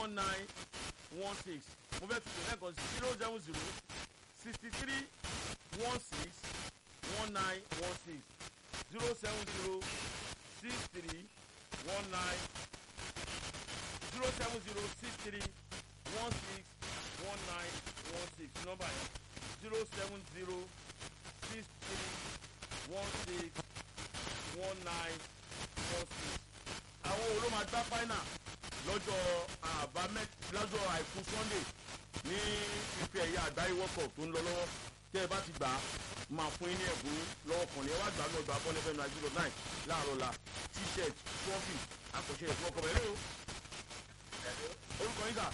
one nine one six mo fẹ́ tuntun lẹ́ẹ̀kan sí zero seven zero sixty three one six one nine one six zero seven zero six three one nine zero seven zero six three one six one nine one six nọ́mbà yẹn zero seven zero six three one six one nine one six. àwọn wo ló máa gbá fáínà lọ́jọ́ àbámẹ́tì lọ́jọ́ àìkú sunday ní fífi ẹ̀yà àgbáyé wọ́pọ̀ tó ń lọ lọ́wọ́ tẹ́ ẹ bá ti gbà á máa fún yín ní ẹ̀bùn lọ́wọ́ kan ní ẹ wá gbà á náà gbà á bọ́lẹ̀ fẹ́mi náà zero nine láàárọ̀ la t-shirt trophy àkọsí ẹ̀fún ọkọ̀ bẹ̀rẹ̀ o orúkọ yín kà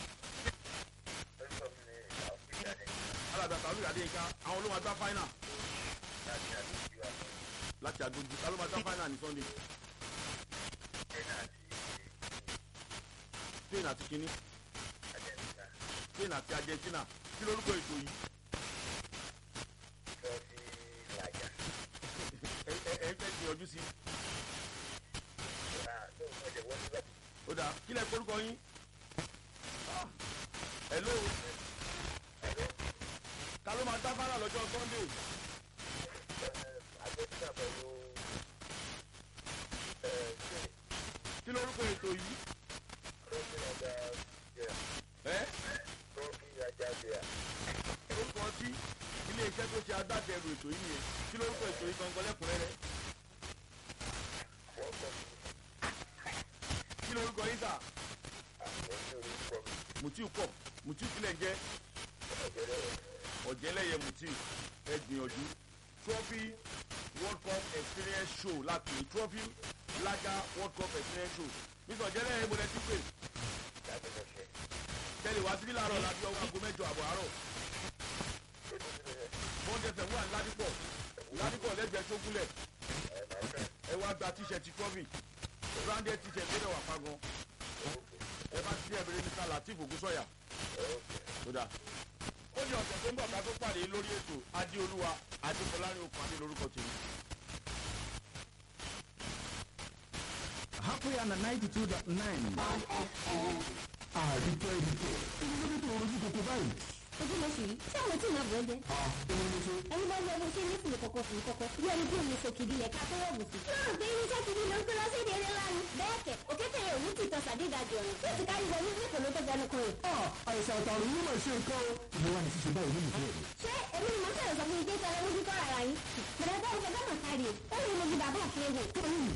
alábẹ́ àtàwọn olùyàdé yín ká àwọn ló máa gbá fáínà láti àdójú ká ló máa gbá fáínà ní sunday spain àti kínní spain àti argentina kí lórúkọ ètò yìí ẹ ẹ ẹ fẹ́ gbìyànjú sí ó dáa kí lẹ korúkọ yín Ah, hello ká ló máa gbá fáínà lọ́jọ́ sunday kí lórúkọ ètò yìí ẹ orúkọ tí ilé iṣẹ́ tó ṣe agbátẹrù ètò yìí yẹn kí lórúkọ ètò yìí gangan lẹ́kùnrẹ́rẹ́ kí lórúkọ yìí sà mutiu pọ̀ mutiu kílẹ̀ ń jẹ́ ọ̀jẹ̀lẹ̀yẹ mutiu ẹ gbìyànjú trophy world cup experience show láti trophy lager world cup experience show mr ọ̀jẹ̀lẹ̀yẹ mo lẹ ti pè tẹ́lẹ̀ wá síbí láàárọ̀ láti ọwọ́ aago mẹ́jọ àbọ̀ àárọ̀ bọ́ńdẹ fẹ̀ wà ládìpọ̀ ládìpọ̀ lẹ́gbẹ̀ẹ́ sógúnlẹ̀ ẹ wá gba tíṣẹ̀tì trophy branded t-shirt tó dẹ̀ wà pa gan ẹ bá ti ẹ̀bẹ̀rẹ̀ mr latif ògúsọ̀yà tó dáa ó ní ọ̀sẹ̀ tó ń bọ̀ ká tó pàdé lórí ètò adéolúwa adéfọlárin okùn adé lórúkọ tèmi. Happy and 92.9. Àríkẹ́ ìdíkẹ́. Ìdílé tó rojú kòkó báyìí. ojú ló sì rí tí àwọn tí ìmọ̀ bọ̀ jẹ́. Èmi ni ṣe. ẹni bá lọ bó ṣe ní fìlì kọ̀kọ̀ fìlì kọ̀kọ̀ bí ẹni bí omi sòkìdí yẹ ká tó wọ̀ bùsùn. lọ́rùn pé irinṣẹ́ kìíní ló ń pè lọ sí ìdílé ńlá ni. bẹ́ẹ̀ kẹ̀ òkété yẹn ò ní tìtọ́ sàdédàjọ rẹ̀ tí ó ti kárí wọlé ní ìpolówó tó fẹnu kan rẹ̀. Ọ̀ àìsàn àtàrùn yìí mà ṣe nǹkan o. Ìwọ wa ní ṣíṣe báyìí nínú ìfẹ́ rẹ̀. ṣé èmi ni mo sọ̀rọ̀ sọ fún mi pé kí ọlọ́mọdé kọ́ ara yín. bẹ̀rẹ̀ bá ìfẹ́ gbọ́mọ̀ kárí ó ní mo di bàbá àfihàn.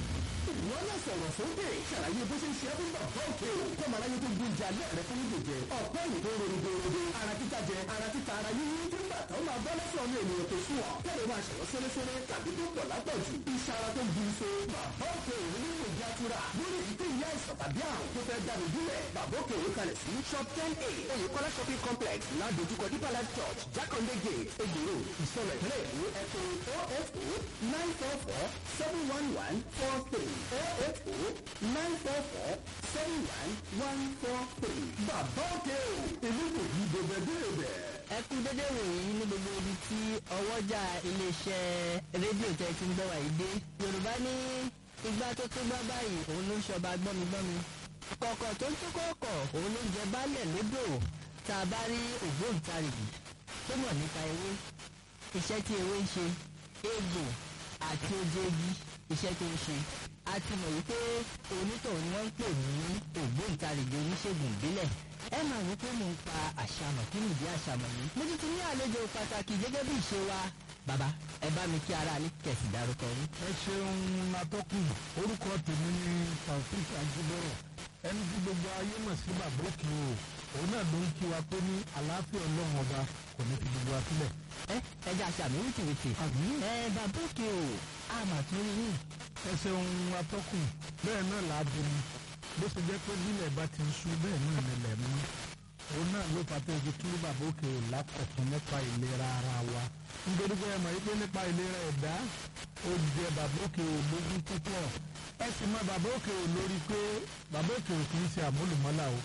Ìwọ náà sọ̀rọ̀ sókè. Ṣàlàyé bó ṣe ń ṣe é fún bàbá òkè o. Kọ́mọ aráyé tó gbóúnjẹ alẹ́ rẹ fún ìdòjẹ. Ọ̀pẹ́ ìlú tó rọrùn gbòòrò. Ara títa jẹ, ara títa ara yíyí. Nígbà tó máa bọ́ lọ́sọ̀ ọmọ ènìyàn tó sùn ọ̀. Kẹ́lẹ́ máa ṣẹ̀wọ́ sẹ́lẹ́sẹ́lẹ́ tàbí tó pọ̀ lápọ̀jù. Iṣẹ́ ara tó gbin so. Bàbá òkè òun ní ìjà àtura. Lórí ìdíyẹ àìsàn tàbí àrùn tó fẹ́ dàbí bílẹ̀. Bàbá òkè òun kalẹ̀ sí shop ten a. Oyèkọ́lá shopping complex ládojúkọ Deeper Life Church Jákàndé gate Egbòro ìsọ̀rọ̀ ìpínlẹ̀ ìlú ẹ̀kọ́ oh eight oh nine four four seven one one four three oh eight oh nine four four seven one one four three. Bàbá òkè o, èmi kò yí bẹ̀bẹ̀ bẹ̀rẹ̀ bẹ̀. ẹ kú dédé wòyí ní gbogbo ibi tí ọwọ́jà iléeṣẹ́ rédíò tẹ́ ti ń gbọ́ wàyí dé yorùbá ní igbá tó tó gbá báyìí òun ló ń ṣọba gbọ́migbọ́mi kọ̀kọ̀ tó ń tó kọ̀ọ̀kọ̀ òun ló ń jẹ baálẹ̀ lódò tá a bá rí ògbóǹtarìgì tó mọ̀ nípa ewé iṣẹ́ tí ewé ń ṣe egbò àti oje igi iṣẹ́ tó ń ṣe a ti mọ̀ wípé onítọ̀hún ni wọ́n ń pè ní ògbóǹtarìgì oníṣègùn ìbílẹ̀ ẹ máa wí pé mò ń pa àṣàmọ̀ kí nìdí àṣàmọ̀ yìí mo ti ti ní àlejò pàtàkì gẹ́gẹ́ bí ìṣe wa bàbá ẹ bá mi kí ara ní kẹ̀sì dárúkọ yín. ẹ ṣeun atọ́kùn orúkọ tèmi ní taofik ajibọrọ ẹni tí gbogbo ayé mọ̀ sí bàbá òkè o òun náà ló ń kí wa pé ní àlàáfíà ọlọ́run ọba kò ní fi gbogbo wa sílẹ̀. ẹ ẹ jẹ́ àṣàmì wìtìwìtì. àbí ẹ bàbá òkè o a mà tún rí yín. ẹ ṣeun atọ́kùn bẹ́ẹ̀ náà là á bomi bó ṣe jẹ́ pé bílẹ̀ bá ti ń sú bẹ́ẹ̀ náà nílẹ̀ mú òun náà ló fà tẹ́jú kí bàbá òkè ò lákọ̀tún nípa ìlera ara wa nítorí pé ẹ mọ̀ yí pé nípa ìlera ẹ̀dá ó jẹ bàbá òkè ò lógún púpọ̀ ẹ sì mọ bàbá òkè ò lórí pé bàbá òkè ò kì í ṣe àmúlùmọ́là o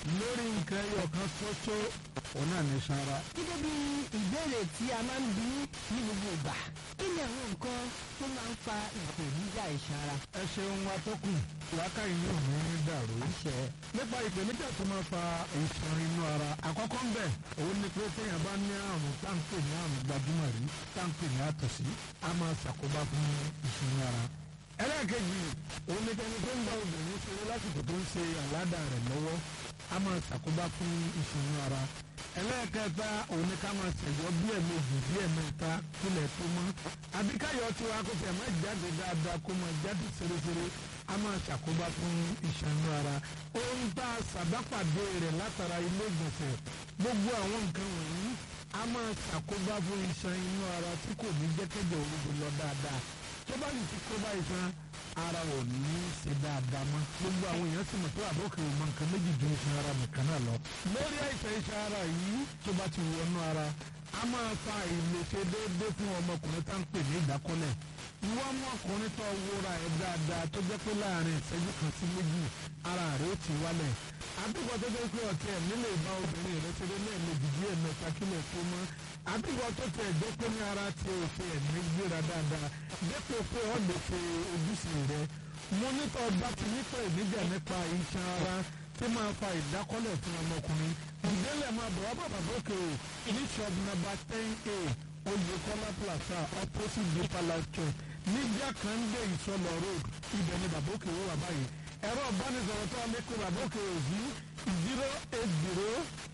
lórí nǹkan ẹyọ kan ṣoṣo òun náà ní sanra. gẹ́gẹ́ bí ìbéèrè tí a máa ń bí ní gbogbo ìgbà kí ni àwọn nǹkan tó máa ń fa ìpèníjà ìsanra. ẹ ṣeun atọ́kùn làákàyè yóò ní dàrú. àṣẹ nípa ìpèníjà tó máa fa ìṣàn inú ara àkọ́kọ́ ń bẹ̀ òun ni pé téèyàn bá ní àrùn táǹpì ní àrùn gbajúmọ̀ rí táǹpì ní àtọ̀sí a máa ṣàkóbá fún ìṣàn ara. ẹlẹ́ẹ̀kejì òun ni kẹ́ni tó ń bá obìnrin ṣeré lásìkò tó ń ṣe àládà rẹ̀ lọ́wọ́ a máa ṣàkóbá fún ìṣàn ara. ẹlẹ́ẹ̀kẹta òun ni ká máa ṣẹ̀yọ́ bí ẹ̀mejì bí ẹ̀mẹta kílẹ̀ tó mọ́ àbíkáyọ̀ tiwa kó tẹ̀ má jáde dáadáa kó máa jáde ṣeréṣeré a máa ṣàkóbá fún ìṣàn ara ohun tá a ṣàbápàdé rẹ̀ látara ilé ìgbọ̀nsẹ̀ gbogbo àwọn nǹkan wọ̀nyí a máa ṣàkóbá fún iṣan inú ara tí kò ní jẹ́kẹ́jẹ́ orúkọ lọ dáadáa tó bá yìí ti kóbá iṣan ara ò ní í ṣe dáadáa mọ́ gbogbo àwọn èèyàn sì mọ̀ pé àbókè ò mọ nǹkan méjì ju iṣan ara nìkan náà lọ lórí àìsàn iṣan ara yìí tó bá ti wọnú ara a máa fa ìlèṣe déédéé fún ọmọkùnrin tá à ń pè ní ìdákọ́lẹ̀ ìwọ ọmọkùnrin tó wúra ẹ̀ dáadáa tó jẹ́ pé láàrin ìṣẹ́jú kan sí méjì ara rẹ̀ ó ti wálẹ̀ àbíkọ tó jẹ́ pé ọ̀tí ẹ̀ nílé ìbá obìnrin rẹ̀ ṣeré lẹ́ẹ̀mejì bí ẹ̀mẹta kílẹ̀ tó mọ́ àbíkọ tó tẹ̀ jẹ́ pé ní ara ti òkè ẹ̀mí gbéra dáadáa dépò pé ọ̀ lè ṣe ojúṣe rẹ̀ mo nítọ́ bá ti nípa ìdíjà nípa iṣan ara tí máa fa ìdákọ́lẹ̀ fún ọmọkùnrin ìdílé máa bọ̀ wá bàbá bókè o ní shop number ten a oyèkọ́lá plaza opposite deeper life church ní jákàndé ìsọlọ road ibẹ̀ ni bàbá òkè wà báyìí ẹ̀rọ ìbánisọ̀rọ̀ tó wà pé bàbá òkè ò sí zero eight zero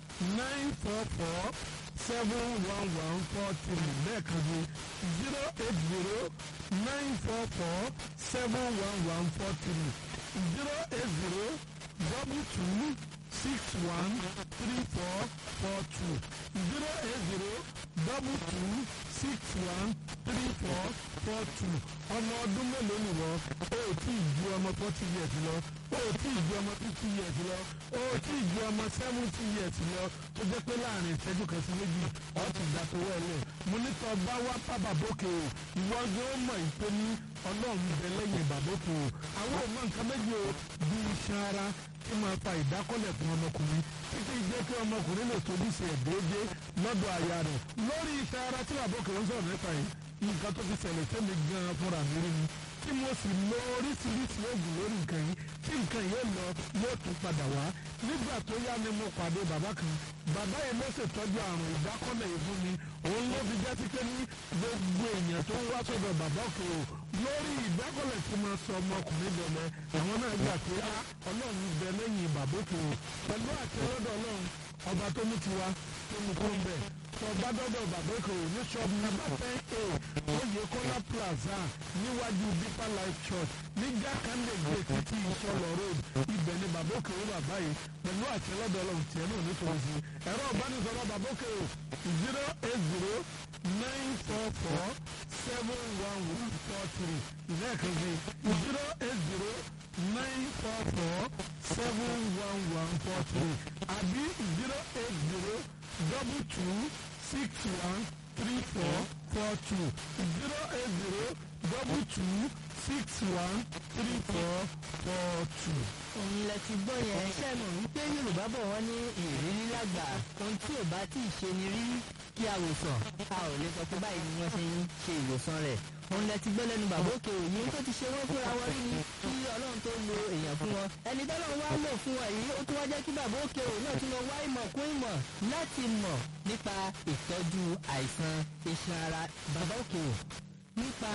nine four four seven one one four three lẹ́ẹ̀kan sí zero eight zero nine four four seven one one four three zero eight zero double two six one three four four two zero eight zero double two six one three four four two ọmọ ọdún mélòó ni wọ́n o ò tí ì ju ọmọ forty years lọ o ò tí ì ju ọmọ fifty years lọ o ò tí ì ju ọmọ seventy years lọ tó jẹ́ pé láàrin ìṣẹ́jú kan sí méjì ọ̀ ti gbà tó wẹ̀lẹ̀ mo ní tọ́ bá wá pa bàbókè o ìwọ ni ó mọ̀ ìpè ní ọlọ́run bẹ lẹ́yìn bàbókè o àwọn ò mọ nǹkan méjì o bí iṣan ara tí máa fa ìdákọ́lẹ̀ fún ọmọkùnrin títí jẹ́ kí ọmọkùnrin lè tóbi sí ẹ̀ déédéé lọ́dọ̀ aya rẹ̀ lórí iṣan ara tí bàbókè ń sọ̀rọ̀ nípa yìí nǹkan tó fi ṣẹlẹ̀ sẹ́mi gan-an fúnra mi rí ni tí mo sì lo oríṣiríṣi oògùn lórí nǹkan yìí tí nǹkan yóò lọ yóò tún padà wá nígbà tó yá ni mo pàdé bàbá kan bàbá yìí ló ṣètọ́jú àrùn ìdákọ́lẹ̀ yìí fún mi òun ló fi jẹ́ pípé ní gbogbo èèyàn tó ń wá sọ́dọ̀ bàbá òkè o lórí ìdákọ́lẹ̀ tí mo sọ ọmọkùnrin dọ̀lẹ́ àwọn náà gbà pé á ọlọ́run bẹ lẹ́yìn bàbá òkè o pẹ̀lú àti ọlọ́dọ̀ ọlọ́run ọba tó mú tiwa tó mú kó ń bẹ̀ ọba dọ́dọ̀ bàbá òkè o ní ṣọ́ọ̀bù nàbà ten a oyèkọ́lá plaza níwájú deeper life church ní jákàndé gate títí ìṣọlọ road ibẹ̀ ni bàbá òkè o bàbá yìí pẹ̀lú àti ọlọ́dọ̀ ọlọ́run tiẹ̀ náà nítorí sí ẹ̀rọ ìbánisọ̀rọ̀ bàbá òkè o zero eight zero nine four four seven one one four three lẹ́ẹ̀kan sí zero eight zero nine four four seven one one four three àbí zero eight zero double two six one three four four two zero eight zero double two six one three four four two. òun lẹ ti gbọ́ yẹn ṣe mọ̀ wípé yorùbá bọ̀ wọ́n ní ìrírí lágbà ohun tí ò bá tí ì ṣe ni rí kí a wò sàn a ò lè sọ pé báyìí ni wọ́n ṣe ń ṣe ìwòsàn rẹ̀ òun lẹ ti gbọ́ lẹ́nu bàbá òkè òyìn tó ti ṣe wọ́n fúnra wọn rí ni kí ọlọ́run tó lo èèyàn fún wọn ẹni tọ́lọ́run wá lò fún wọn yìí ó tún wá jẹ́ kí bàbá òkè òyìn náà tún lọ wá ìmọ̀ kún ìmọ̀ láti mọ̀ nípa ìtọ́jú àìsàn iṣan ara bàbá òkè ò nípa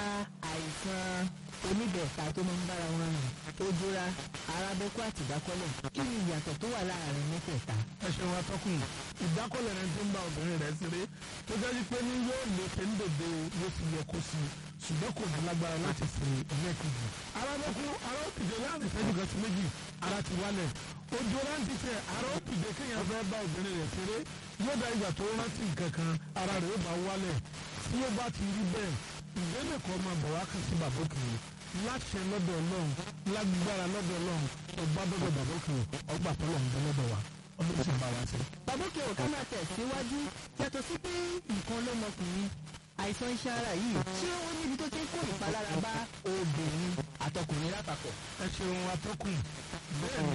àìsàn oníbẹ̀ẹ̀ta tó máa ń bára wọn rìn ojúra arábẹ́kú àti ìdákọ́lẹ̀ kí ni ìyàtọ̀ tó wà láàrin mẹ́tẹ̀ẹ̀ta. ẹ ṣeun atọ́kùn ìdákọ́lẹ̀ rẹ ti ń bá obìnrin rẹ̀ ṣeré tó jẹ́ pé ní yóò lè pé ń dòde yóò ti yẹ kó sí ṣùgbọ́n kò ní lágbára láti ṣe ilé kejì. arábẹ́kú ara ó tìjọ láàrin ìṣẹ́jú kan sí méjì ara ti wálẹ̀ ojú rántí tẹ ara ó tìjọ kéèyàn fẹ́ bá obìnrin rẹ̀ ṣeré yóò dá ìgbà tó rántí nǹkan kan ara rẹ̀ ó bá wálẹ̀ tí ó bá ti rí bẹ́ẹ̀ ìgbélé kan máa bọ̀ wá kan sí bàbá òkèèrè láṣẹ lọ́dọ̀ ọlọ́run lágbára lọ́dọ̀ ọlọ́run ọgbà dọ́dọ̀ bàbá òkèèrè ọgbà tọ́lọ̀ ń bẹ lọ́dọ̀ wa ọdún tí ń bá wa ṣe. bàbá òkè ò ká máa tẹ̀ síwájú yàtọ̀ sí pé nǹkan lọ́mọkùnrin àìsàn iṣan ara yìí ṣé ó níbi tó ti ń kó ìpalára bá obìnrin àtọkùnrin lápapọ̀. ẹ ṣeun atọ́kùn bẹ́ẹ̀ ni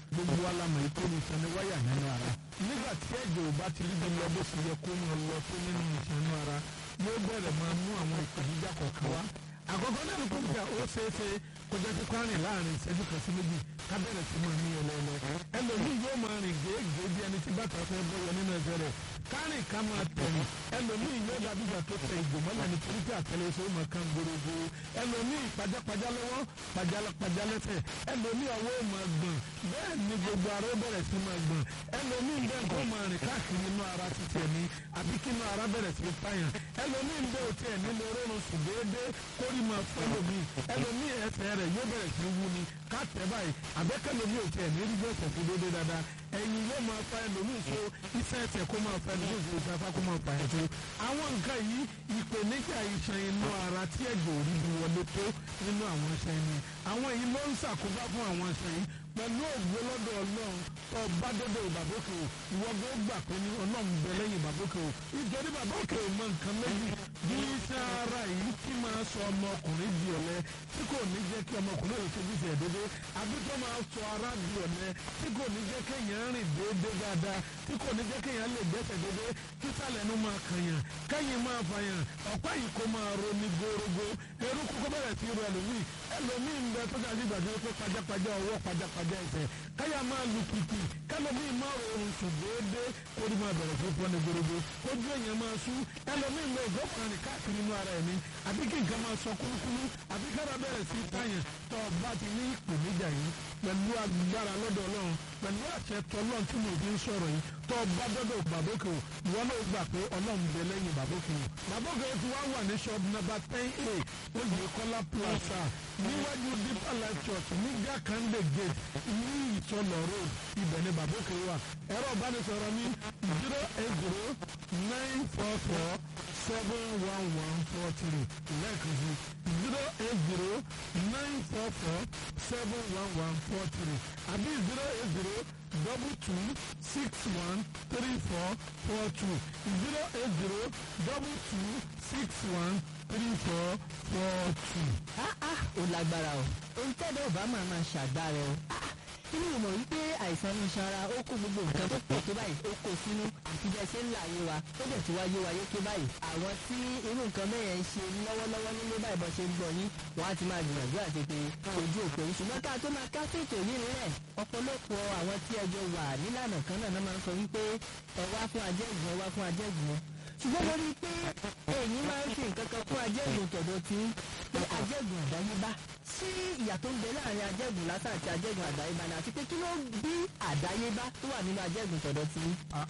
gbogbo wa la mọ̀ ètò ìṣàn ní wáyà nínú ara nígbà tí ẹ̀jẹ̀ ò bá ti rí bí lọ bó ṣe yẹ kó yan lọ tó nínú ìṣàn nínú ara yóò bẹ̀rẹ̀ máa mú àwọn ìpèníjà kọ̀ọ̀kan wá àkọ́kọ́ náà kò gbà ó ṣeéṣe kó jẹ́ pé kwárìn láàrin ìṣẹ́jú kan sí méjì ká bẹ̀rẹ̀ sí máa ní ẹlẹ́ẹ̀lẹ́ ẹlòmíì yóò máa rìn gèégèé bí ẹni tí bàtà fẹ́ bọ́yọ nínú ẹsẹ̀ rẹ̀ kárìn ká máa tẹ̀rìn ẹlòmíì yóò dàbí ìgbà tó tẹ ìgò mọ́lẹ̀ nítorí pé àtẹlẹsẹ̀ ó máa kán gbòrògbò ẹlòmíì pajápajá lọ́wọ́ pajápajá lẹ́sẹ̀ ẹlòmíì ọwọ́ ó máa gbọ̀n bẹ́ẹ̀ ni gbogbo ara ó bẹ̀rẹ̀ sí máa gbọ̀n ẹlòmíì bẹ́ẹ̀ kó máa rìn káàkiri inú ara títí ẹni àbí kí inú ara bẹ̀rẹ̀ sí pààyàn ẹlòmíì bẹ́ẹ̀ ò tiẹ̀ nílò orórun sùn déédéé kórì máa fún ẹlòmíì ẹlòmíì ẹsẹ̀ rẹ̀ yóò bẹ̀rẹ̀ sí wú ni ká tẹ̀ báyìí àbẹ́kẹ́lòmíì ò tiẹ̀ ní rí bẹ́ẹ̀ sẹ̀ fún déédéé dáadáa ẹ̀yìn yóò máa fa ẹlòmíì so iṣẹ́ ẹsẹ̀ kó máa fa ẹlòmíì so iṣẹ́ afá kó máa fa ẹ̀ so àwọn nǹkan yìí ìpèníjà iṣan inú ara tí ẹ̀jẹ̀ ò rí bí wọlé tó nínú àwọn iṣan inú àwọn èyí ló ń ṣàkóbá fún àwọn iṣan yìí pẹ̀lú ògbó lọ́dọ̀ ọlọ́run tó bá dọ́dọ̀ ìbàbókè o ìwọ́gbó gbà pé ní ọlọ́run bẹ lẹ́yìn ìbàbókè o nítorí bàbókè o mọ nǹkan méjì bí iṣẹ́ ara yìí tí máa sọ ọmọkùnrin di ọ̀lẹ tí kò ní jẹ́ kí ọmọkùnrin rẹ̀ ṣe bíṣẹ̀ dédé àbí tó máa sọ ara di ọ̀lẹ tí kò ní jẹ́ kéèyàn rìn déédéé dáadáa tí kò ní jẹ́ kéèyàn lè gbẹ́sẹ̀ dédé kí sàlẹ̀ nu máa kànyàn kẹ́yìn máa fàyàn ọ̀pá yìí kó máa roni górógó eruku kó bẹ̀rẹ̀ sí ru ẹlòmíì ẹlòmíì ń bẹ tó dájú ìgbàdúró pé pajápajá ọwọ́ pajápajá ẹsẹ̀ káyà máa lu kìkì kẹlòmíì máa rọrùn sùn déédéé kó ní máa bẹ̀rẹ̀ fún fúnni gbòrògbò kójú èèyàn máa sú ẹlòmíì ń bẹ ìgbọ́kùnrin káàkiri inú ara ẹ̀mí àbí kí nǹkan máa sọ kúrúkúrú àbí kára bẹ̀rẹ̀ sí táyàn tó o bá ti ní ìpèníjà yìí pẹ̀lú agbára lọ́dọ̀ ọlọ́run pẹ̀lú àṣẹ tọ́lọ́run tí mo fi ń sọ̀rọ̀ yìí tó o bá dọ́dọ̀ bàbókè o ìwọ náà gbà pé ọlọ́run bẹ lẹ́yìn bàbókè o bàbókè o ti wá wà ní shop number ten a oyè kọ́lá plaza níwájú deeper life church ní gàkàndé gate ní ìtọ́lọ̀ road ibẹ̀ ni bàbókè wà ẹ̀rọ ìbánisọ̀rọ̀ ní zero eight zero nine four four seven one one four three lẹ́ẹ̀kan sí zero eight zero nine four four seven one one four three àbí zero eight zero double two six one three four four two zero eight zero double two six one three four four two. ah ah ó lágbára o ohun tẹ́lẹ̀ ò bá máa máa ṣàgbára o ah inú ìmọ̀ wípé àìsàn ní sanra ó kó gbogbo nǹkan tó pọ̀ tó báyìí ó kó sínú àti bí ẹ ṣe ń là yé wa ó dẹ̀ ti wá yé wa yéké báyìí àwọn tí irú nǹkan bẹ́ẹ̀ ń ṣe lọ́wọ́lọ́wọ́ nílé báyìí bọ́ ṣe ń gbọ́ yín wọ́n á ti máa gbìyànjú àti pé ojú òpó yín ṣùgbọ́n ká tó máa ká fètò yìí nílẹ̀ ọ̀pọ̀lọpọ̀ àwọn tí ẹjọ́ wà nílànà kan náà náà máa ń sọ wípé ẹ wá fún ajẹ́gùn ẹ wá fún ajẹ́gùn ṣùgbọ́n mo rí i pé èyí máa ń fi nǹkan kan fún ajẹ́gùn tọ̀dọ̀ tí pé ajẹ́gùn àdáyébá sí ìyà tó ń bẹ láàrin ajẹ́gùn lásán àti ajẹ́gùn àdáyébá ni àti pé kí ló bí àdáyébá tó wà nínú ajẹ́gùn tọ̀dọ̀ tí.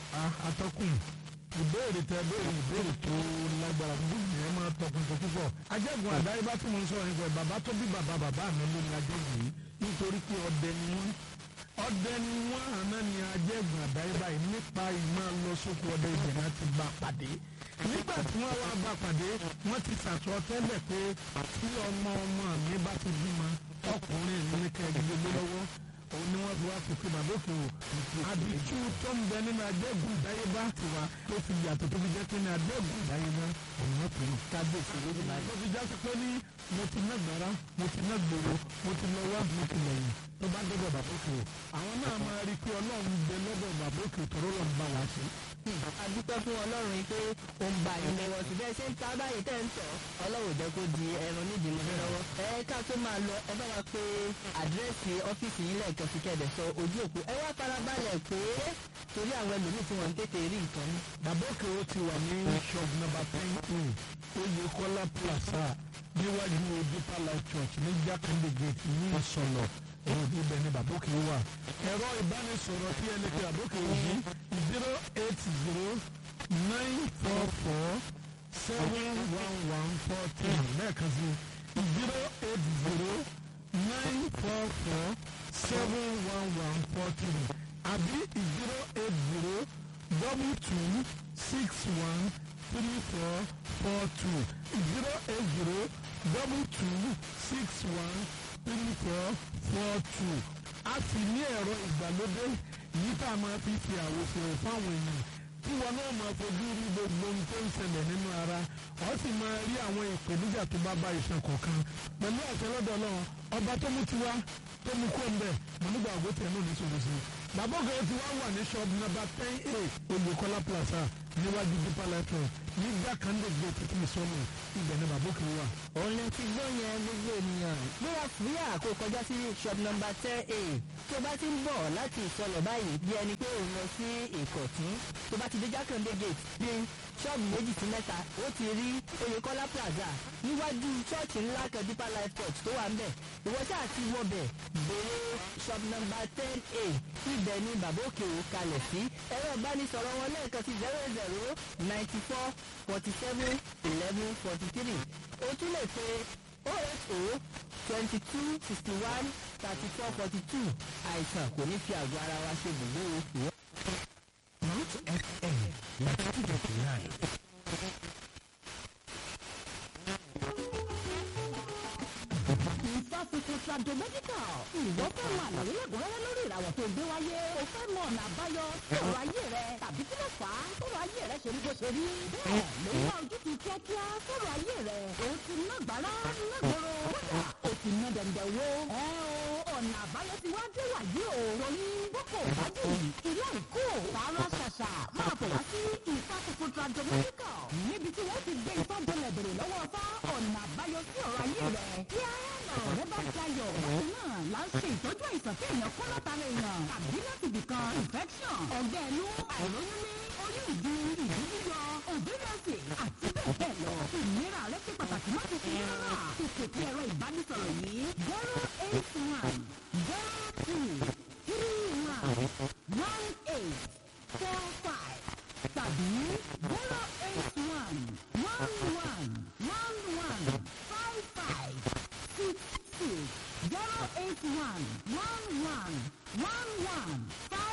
atọ́kùn ìbéèrè tẹ béèrè ìbéèrè tó lágbára gbogbo yẹn máa tọkùnkùn púpọ̀ ajẹ́gùn àdáyébá tí mo ń sọ̀rọ̀ nípa bàbá tó bí bàbá bàbá mi ló ní ajẹ́gùn yìí nítorí pé ọdẹ ni wọ́n ọdẹ ni wọ́n àná ni ajẹ́gùn àdáyébá yìí nípa ìmọ̀ lọ sóko ọdẹ ibẹ̀ náà ti bá pàdé nígbà tí wọ́n wá bá pàdé wọ́n ti sàtọ́ tẹ́lẹ̀ pé tí ọmọ ọmọ mi bá ti bímọ ọkùnrin mi ní kẹ́ẹ̀dúgbò lọ́wọ́ òun ni wọ́n fi wá fi pé bàbá òkè o àbítú tó ń bẹ nínú adẹ́gùn ìdáyébá tiwa tó fi yàtọ̀ tó fi jẹ́ pé ní adẹ́gùn ìdáyébá òun wọ́n pè é kábíyèsí lójú máa tó fi já sí pé ní mo ti ná gbàrà mo ti ná gbòòrò mo ti lọ wá mo ti lẹ́yìn tó bá dọ́dọ̀ bàbá òkè o àwọn náà máa rí i pé ọlọ́run bẹ lọ́dọ̀ bàbá òkè tó rọ́lọ́ ń bá wa ṣe. a dúpẹ́ fún ọlọ́run yìí pé ó ń ba yín lọ́wọ́ sí bẹ́ẹ̀ ṣe ń ta báyìí tẹ́ ń tọ̀ ọlọ́run jẹ́ kó di ẹran nídìí mọ́ lọ́wọ́. ẹ ká tó máa lọ ẹ bá wa pé àdírẹ́sì ọ́fíìsì yín lẹ́ẹ̀kan sí kẹ́ẹ̀dẹ̀ sọ ojú òpó ẹ wá farabalẹ̀ pé torí àwọn ẹlòmíì tí wọ́n ń tètè rí nǹkan ní. bàbá òkè o ti wà ní shop number ten in oyèkọ́lá plaza níwájú deeper life church ní jákèjì gate ní ìsọlọ ẹ̀rọ ibẹ̀ ni bàbá òkè wà ẹ̀rọ ìbánisọ̀rọ̀ tí ẹni pé bàbá òkè yìí zero eight zero nine four four seven one one four three lẹ́ẹ̀kan sí zero eight zero nine four four seven one one four three àbí zero eight zero double two six one three four four two zero eight zero double two six one three four four two a sì ní ẹ̀rọ ìgbàlódé yìí tá a máa fi fi àwòṣe fáwọn èèyàn tí wọn náà máa fojú rí gbogbo ohun tó ń ṣẹlẹ̀ nínú ara ọ sì máa rí àwọn ìpèníjà tó bá bá iṣan kọ̀ọ̀kan pẹ̀lú àṣẹ lọ́dọ̀ náà ọba tó mú tiwa tó mú kó ń bẹ̀ mo nígbà ògbó tẹ̀ náà ní sòròsì bàbá òkè ti wá wà ní shop number ten a olùkọ́lá plaza níwájú deeper life road ní gbàkàndé gate tí mi sọnù ibẹ̀ ni bàbá òkè wà. òun lè ti gbọ́ yẹn gbogbo ènìyàn gbéra fúyà kó kọjá sí shop number ten a tó bá ti ń bọ̀ láti ìsọlọ̀ báyìí bí ẹni pé òun lọ sí ìkọ̀tún tó bá ti dé jákàndé gate bí ṣọ́ọ̀bù méjì sí mẹ́ta ó ti rí oyèkọ́lá plaza níwájú ṣọ́ọ̀ṣì ńlá kan deeper life church tó wà ń bẹ̀ ìwọ ṣáà ti wọbẹ̀ bèrè shop number ten a ibẹ̀ ni bàbá òkè ò kalẹ̀ sí ẹ̀rọ ìbánisọ̀rọ̀ wọn lẹ́ẹ̀kan sí zero zero ninety four forty seven eleven forty three o tún lè pe oh eight oh twenty two sixty one thirty four forty two àìsàn kò ní fi àgọ́ ara wa ṣe gbogbo ìwọ. Root FM ninety dot nine. ìfàsìkò tradomedical ìwọ fẹ́ mọ àlàyé lẹ́kùnrẹ́rẹ́ lórí ìràwọ̀ tó gbé wáyé o fẹ́ mọ ọ̀nà àbáyọ sọ̀rọ̀ ayé rẹ tàbí kí ló fà á sọ̀rọ̀ ayé rẹ ṣe ní bó ṣe rí bẹ́ẹ̀ ló wá ojútùú kíákíá sọ̀rọ̀ ayé rẹ o ti ná gbàrà nágboro kódà o ti ná dẹ̀ndẹ̀ wo ẹ o ọ̀nà àbáyọ ti wá dé wàyí o torí boko bájì ilé ìkó tààrà ṣàṣà máa bọ̀ wá sí ìfàsìkò tradomedical níbi tí wọ́n ti gbé ìtọ́jọlẹ̀ bèrè lọ́wọ́ fá ọ̀nà àbáyọ sí ọ̀rọ̀ ayé rẹ kí á lọ̀rọ̀ rẹ bá dayọ̀ bákan náà là ń ṣe ìtọ́jú àìsàn tí èèyàn kọ́ látara èèyàn tàbí láti ibìkan infection ọ̀gbẹ́ ẹnu àìróyún ní orí ìdí ìdí yíyọ òbírẹ̀sì àti bẹ́ẹ̀ bẹ́ẹ̀ lọ. ìlera rẹ ṣe pàtàkì má ti fi rárá. tètè fi ẹ̀rọ ìbánisọ̀rọ̀ yìí zero eight one zero two three one one eight four five tàbí zero eight one one one one one five five six six zero eight one one one one one five.